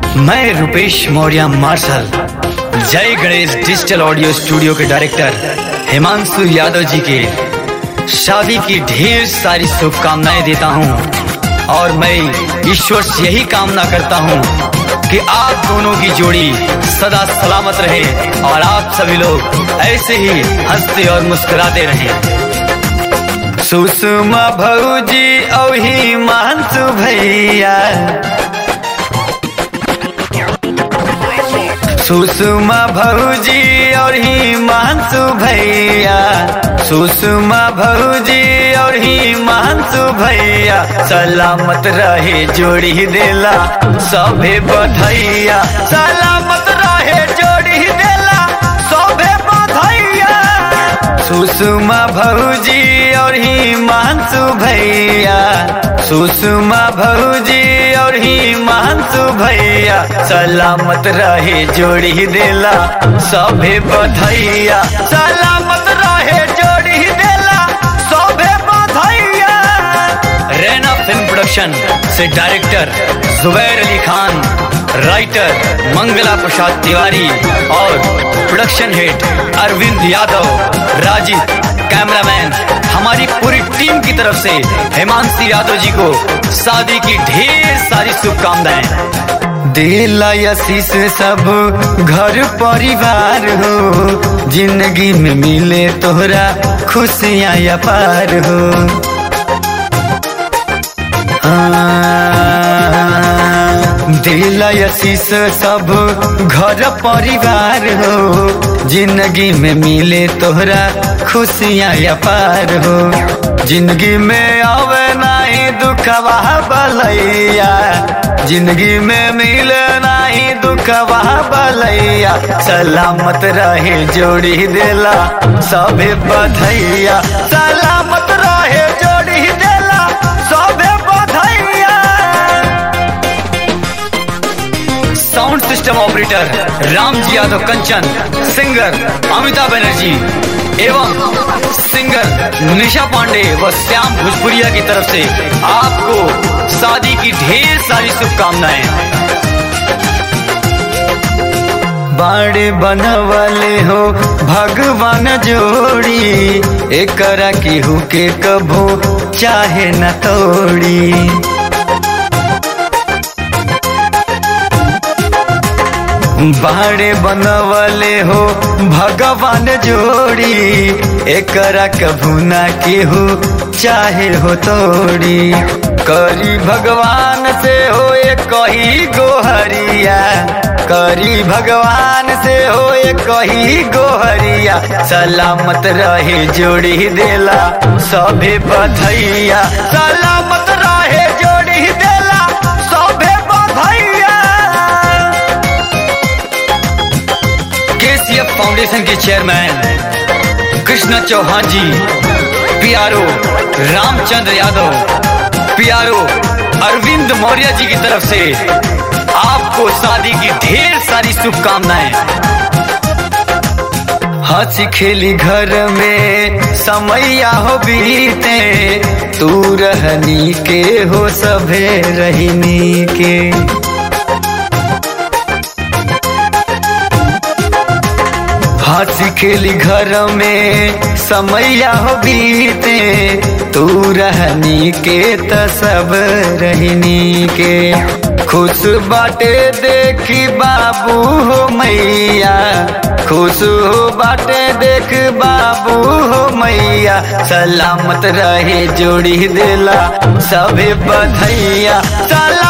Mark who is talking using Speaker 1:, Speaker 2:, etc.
Speaker 1: मैं Rupesh Maurya marshal Jai Ganesh digital audio studio के director Himanshu Yadav ji के शादी की ढेर सारी शुभकामनाएं देता हूं और मैं ईश्वर से यही कामना करता हूं कि आप दोनों की जोड़ी सदा सलामत रहे और आप सभी लोग ऐसे ही हंसते और मुस्कुराते रहें सुषमा भौजी और हिमांशु भैया सुषमा भौजी और हिमांशु भैया सुषमा भौजी और हिमांशु भैया सलामत रहे जोड़ी देला सभे बधैया सलामत रहे जोड़ी देला सभे बधैया सुषमा भौजी और हिमांशु भैया सुषमा भौजी और हिमांशु भैया सलामत रहे जोड़ी देला सभे बधैया सलामत रहे जोड़ी देला सभे बधैया रैना फिल्म प्रोडक्शन से डायरेक्टर जुबैर अली खान राइटर मंगला प्रसाद तिवारी और production head Arvind Yadav Rajeev cameraman हमारी पूरी टीम की तरफ से हिमांशु यादव जी को शादी की ढेर सारी शुभकामनाएं दिल आशीष सब घर परिवार हो जिंदगी में मिले तोहरा खुशियाँ अपार हो दिल आशीष सब घर परिवार हो जिंदगी में मिले तोहरा खुशियाँ अपार हो जिंदगी में आवे नहीं दुखवा बलैया जिंदगी में मिले नहीं दुखवा बलैया सलामत रहे जोड़ी देला सभे बधैया सलामत रहे जोड़ी देला सभे बधैया sound system operator Ramji Yadav Kanchan singer Amitabh Banerjee एवं सिंगर निशा पांडे व श्याम भोजपुरिया की तरफ से आपको शादी की ढेर सारी शुभकामनाएं बाड़े बनवले हो भगवान जोड़ी एकरा केहू के कभो चाहे न तोड़ी बाड़े बनवले हो भगवान जोड़ी एकरा कभू ना केहू चाहे हो तोड़ी करी भगवान से हो कही गोहरिया करी भगवान से हो कही गोहरिया सलामत रहे जोड़ी देला सभे बधैया सलामत रहे जोड़ी देला सभे बधैया केसीएफ फाउंडेशन के chairman Krishna Chauhan ji PRO Ramchandra Yadav PRO Arvind Maurya ji की तरफ से आपको शादी की ढेर सारी शुभकामनाएं हंसी खेली घर में समैया हो बीते तू रहनी के हो सभे रहनी के हंसी खेली घर में समैया हो बीते तू रहनी के त सब रहनी के खुश बाटे देखी बाबू हो मैया खुश हो बाटे देख बाबू हो मैया सलामत रहे जोड़ी देला सभे बधैया सलाम